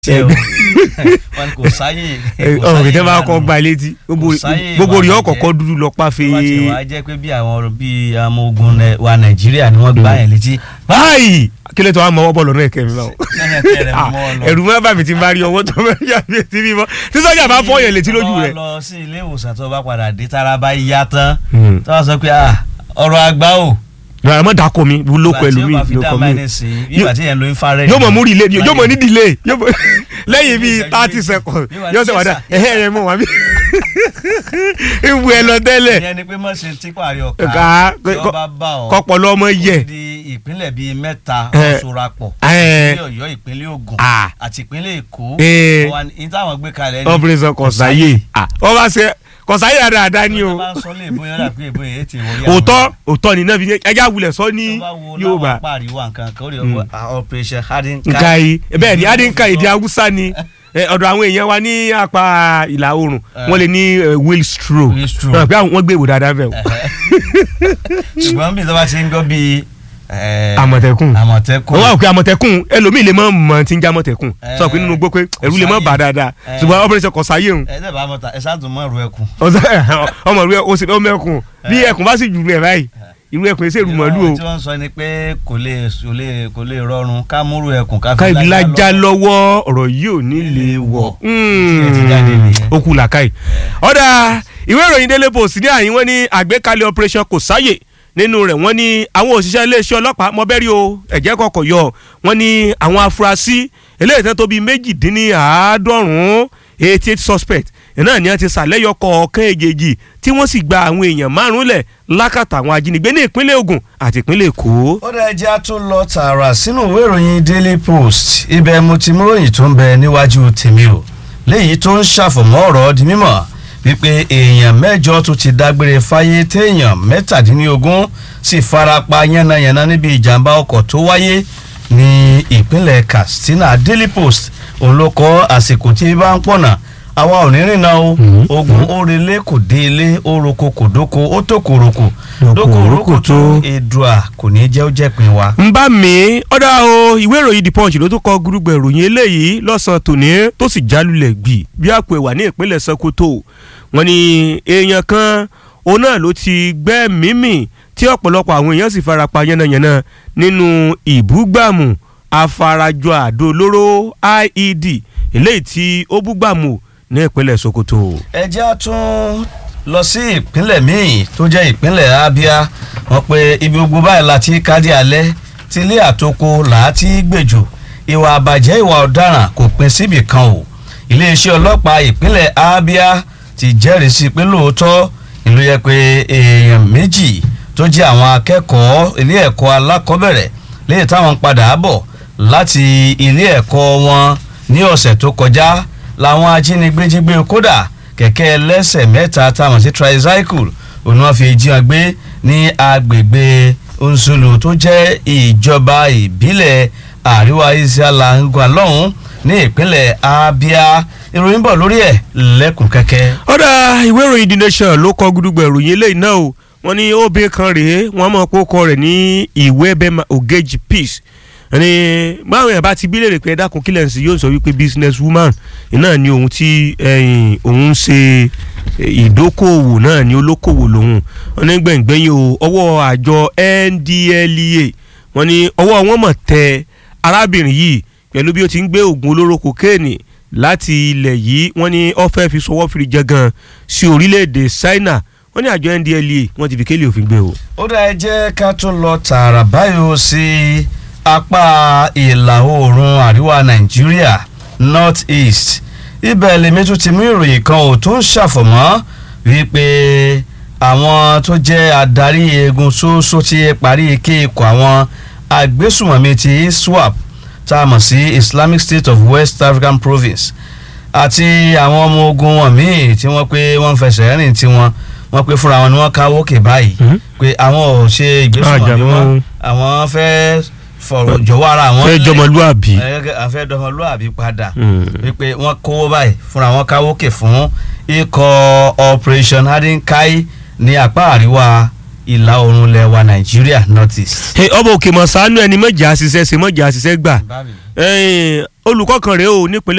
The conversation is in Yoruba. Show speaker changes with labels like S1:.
S1: ṣe o wọn kò sáyè
S2: ọ̀rọ̀ kìtẹ́ bá kọ́ gba létí
S1: Kò sáyè
S2: gbogbo rí
S1: ìwà
S2: ọkọ̀ọ̀kọ́ dúdú lọ páfe.
S1: wọ́n ti wá jẹ́ pé bí àwọn bíi ọmọ ogun nẹ- wa nàìjíríà ni wọ́n gbá yẹn létí.
S2: báyìí kí ló tó wá mọ ọwọ́ bọ́ọ̀lù náà kẹ́mi báwo.
S1: Lẹ́yìn ẹ̀kẹ́ rẹ̀ mọ́ ọ lọ.
S2: ẹ̀rù mọ́ bàmí ti ń bá rí ọwọ́ tó mẹ́ yà mí etí mímọ́ tí sọ́jà bá fọ́ yẹn létí lójú
S1: Tó bá
S2: rẹ̀.
S1: lọ sí ilé ìwòsàn tó bá padà dé tára bá yá tán
S2: Hmm.
S1: tó bá sọ pé ah, ọ̀rọ̀ àgbà o.
S2: rárá mọ́ dàkọ mi lóko ẹlòmíì
S1: ìgbà tí ó bá fi dá
S2: lóko mi.
S1: máìnì sí i bí ìgbà tí yẹn lo infrared.
S2: yóò mọ̀ mú rí ilé ni yóò mọ̀ ní delay yóò mọ̀ lẹ́yìn bíi
S1: Ìṣẹ́jú
S2: thirty
S1: méjì.
S2: seconds
S1: Bí wàá
S2: yóò
S1: ní
S2: sọ wàdà
S1: sẹ́sà.
S2: ẹ̀hẹ́ ẹ̀ mọ̀ wá bí. ìwú ẹ lọ tẹ́lẹ̀
S1: ìyẹn ni pé mọ̀ ṣe tí pàrí ọ̀ka
S2: Ká-
S1: tí
S2: kọ́-
S1: wọ́n bá bá ọ.
S2: kọ́pọ̀lọ́ ọmọ
S1: ó
S2: yẹ.
S1: ti di ìpínlẹ̀ bíi mẹ́ta
S2: Eh.
S1: ọ̀ṣọ́rapọ̀
S2: Eh.
S1: ìpínlẹ̀ ọ̀yọ́ ìpínlẹ̀ ògùn
S2: Ah.
S1: àti ìpínlẹ̀ èkó
S2: Eh.
S1: wọn ní táwọn gbé kalẹ̀ ní.
S2: operation kọ̀sáyé wọ́n bá ṣe kọ̀sáyé dáadáa ni o
S1: tó bá ń sọ lé ìbò yẹn rà pé ìbò yẹn ti wọlé
S2: òótọ́ òótọ́ ni náà fi ní ẹja wulẹ̀ sọ ní
S1: tó bá wo
S2: Yorùbá
S1: láwọn pariwo nǹkan kan ó rí ọwọ́ operation hardin
S2: nka yìí bẹ́ẹ̀ ni adínká èdè haúsá ni Eh, ọ̀dọ̀ àwọn èèyàn wa ní apá ìlà oòrùn wọ́n lè ní eh, wheel stroke
S1: Wheel stroke.
S2: Wọ́n pé àwọn- wọ́n gbé ìwò dáadáa bẹ́ẹ̀ o.
S1: ṣùgbọ́n bí ìjọba ti ń gbọ́ bíi eh,
S2: àmọ̀tẹ́kùn
S1: àmọ̀tẹ́kùn
S2: wọ́n wà pé àmọ̀tẹ́kùn ẹlòmíì lè mọ̀ mọ̀ tí ń jẹ́ àmọ̀tẹ́kùn
S1: Eh,
S2: sọ pé nínú gbó pé ẹ̀rù lè mọ̀ bà dáadáa
S1: Eh.
S2: ṣùgbọ́n operation kọ̀sáyé òun
S1: ẹ dẹ́ bá mọ̀ta ẹ ṣáàtún mọ̀ ẹ̀rù ẹkùn.
S2: ọmọ rẹ o sì lọ mẹ́kùn bí ẹkùn bá sì jù rẹ̀ báyìí irú ẹkùn yìí sèrú mọ́lú o
S1: tí wọ́n ń sọ ni pé kò lè kò lè kò lè rọrùn ká múrù ẹkùn ká
S2: ká
S1: fi
S2: ibi lájà
S1: lọ́wọ́.
S2: lọ́wọ́ ọ̀rọ̀ yìí ò ní lè wọ̀
S1: Tí ẹ ti jáde nìyẹn.
S2: ó kú làkàì. ọ̀dà ìwé ìròyìn Daily Post ní àyín wọ́n ní àgbékalẹ̀ operation kò sáyè nínú rẹ̀ wọ́n ní àwọn òṣìṣẹ́ iléeṣẹ́ ọlọ́pàá mọ́bẹ́rì o ẹ̀jẹ̀ kọ̀kọ̀ yọ wọ́n ní àwọn afurasí eléyìí tán tó bíi méjìdínláàádọ́rùn-ún eighty eight suspect náà ni wọ́n ti sàlẹ́yọ kọ̀ọ̀kan èjèèjì tí wọ́n sì gba àwọn èèyàn márùn-ún lẹ̀ lákàtà àwọn ajínigbé ní ìpínlẹ̀ Ògùn àti ìpínlẹ̀ Èkó.
S1: ó dá ẹjẹ́ á tún lọ tààrà sínú ìwé ìròyìn Daily Post ibẹ̀ mo ti mú ròyìn tó ń bẹ níwájú tèmi o léyìí tó ń ṣàfọ̀mọ́ ọ̀rọ̀ di mímọ̀ wípé èèyàn mẹ́jọ tó ti dágbére fáyé téèyàn mẹ́tàdínlógún sì farapa yánnayànna níbi ìjàmbá ọkọ̀ tó wáyé ní ìpínlẹ̀ Katsina Daily Post òun ló kọ àsìkò tí bá ń pọ̀nà àwa ò ní rìnnà o
S2: Mhm.
S1: ogun ó relé kò dé ilé ó roko kò dóko ó tó kòròkò
S2: Dóko
S1: dóko
S2: roko
S1: roko
S2: tó.
S1: tó èdùà kò ní jẹ́ ó jẹ́pin wa.
S2: ń bá mi ọ̀dà o ìwé ìròyìn the punch ló tún kọ gúrúgbẹ̀ ìròyìn eléyìí lọ́sàn-án tòní tó sì jálulẹ̀ gbì bí àpò ẹ̀wà ní ìpínlẹ̀ Sokoto wọ́n ní èèyàn kan òun náà ló ti gbẹ́ mímì tí ọ̀pọ̀lọpọ̀ àwọn èèyàn sì farapa yánnayànna nínú ìbúgbàmù afarajọ àdó olóró IED eléyìí tí ó búgbàmù ní ìpínlẹ̀ Sokoto.
S1: ẹ jẹ́ á tún lọ sí ìpínlẹ̀ míì tó jẹ́ ìpínlẹ̀ Abia wọ́n pe ibi gbogbo báyìí láti kádì alẹ́ tí ilé àtòkò làátí gbèjò ìwà àbàjẹ́ ìwà ọ̀daràn kò pin síbì kan o iléeṣẹ́ ọlọ́pàá ìpínlẹ̀ Abia ti jẹ́rìí sí pé lóòótọ́ ìlú yẹ pé èèyàn méjì tó jẹ́ àwọn akẹ́kọ̀ọ́ ilé ẹ̀kọ́ alákọ̀ọ́bẹ̀rẹ̀ léyìí táwọn ń padà bọ̀ láti ilé ẹ̀kọ́ wọn ní ọ̀sẹ̀ tó kọjá làwọn ajínigbé jí gbé kódà kẹ̀kẹ́ ẹlẹ́sẹ̀ mẹ́ta táwọn sí tricycle òun wọn fi jí wọn gbé ní agbègbè Nsulu tó jẹ́ ìjọba ìbílẹ̀ àríwá Isiala ngwa lọ́hùn ní ìpínlẹ̀ Abia ìròyìn bọ̀ lórí ẹ̀ lẹ́kùn kẹ́kẹ́.
S2: ọ̀dà ìwé ìròyìn the nation ló kọ gúdúgbẹ̀ ìròyìn eléyìí náà o wọ́n ní obìnrin kan rèé wọ́n mọ̀ pé ó kọ rẹ̀ ní ìwé bẹ́ẹ̀ma ogeji peace ẹni báwọn èèyàn bá ti bí léèrè pé ẹ dákun kílẹ̀ ń sí yóò sọ wípé business woman náà ni òun tí ẹ̀yìn òun ń ṣe ìdókòwò náà ni olókòwò lòun wọ́n ní gbẹ̀ngbẹ̀yìn o ọwọ́ àjọ NDLEA wọ́n ní ọwọ́ wọn mọ̀ tẹ arábìnrin yìí pẹ̀lú bí ó ti ń gbé oògùn olóró kokéènì láti ilẹ̀ yìí wọ́n ní ó fẹ́ fi sọwọ́ fìrí jẹgan sí orílẹ̀-èdè China wọ́n ní àjọ NDLEA wọ́n ti fi kélé òfin gbé o.
S1: ó dá ẹ jẹ́ ká tún lọ tààrà báyìí sí apá ìlà oòrùn àríwá nàìjíríà north east ibẹ̀ lèmi tún ti mú ìròyìn kan ò tó ń ṣàfọ̀mọ́ wípé àwọn tó jẹ́ adarí eegun ṣoṣo ti parí ike ikọ̀ àwọn agbésùmọ̀mí ti iswap tá a mọ̀ sí Islamic State of West African Province àti àwọn ọmọ ogun wọn míì tí wọ́n pé wọ́n ń fẹsẹ̀ rìn tí wọ́n wọ́n pé fúnra wọn ni wọ́n káwọ́ òkè báyìí
S2: Mhm.
S1: pé àwọn ò ṣe ìgbésùnmọ̀mí
S2: Àjàmọ́.
S1: wọn àwọn fẹ́ fọ̀rọ̀ jọ̀wọ́ ara wọn
S2: fẹ́
S1: lẹ̀.
S2: jọmọlúàbí.
S1: Ẹ- àfẹ́ dọmọlúàbí padà
S2: Mm.
S1: wípé wọ́n kówó báyìí fúnra wọn káwọ́ òkè fún ikọ̀ Operation Hadinkai ní apá àríwá ìlà oòrùn lẹwa Nàìjíríà north east.
S2: Hey, ọmọ òkè mọ̀ sánú ẹni mọ̀jà ṣiṣẹ́ ṣe mọ̀jà ṣiṣẹ́ gbà. Ẹ̀yìn, olùkọ́ kan rèé o nípínlẹ̀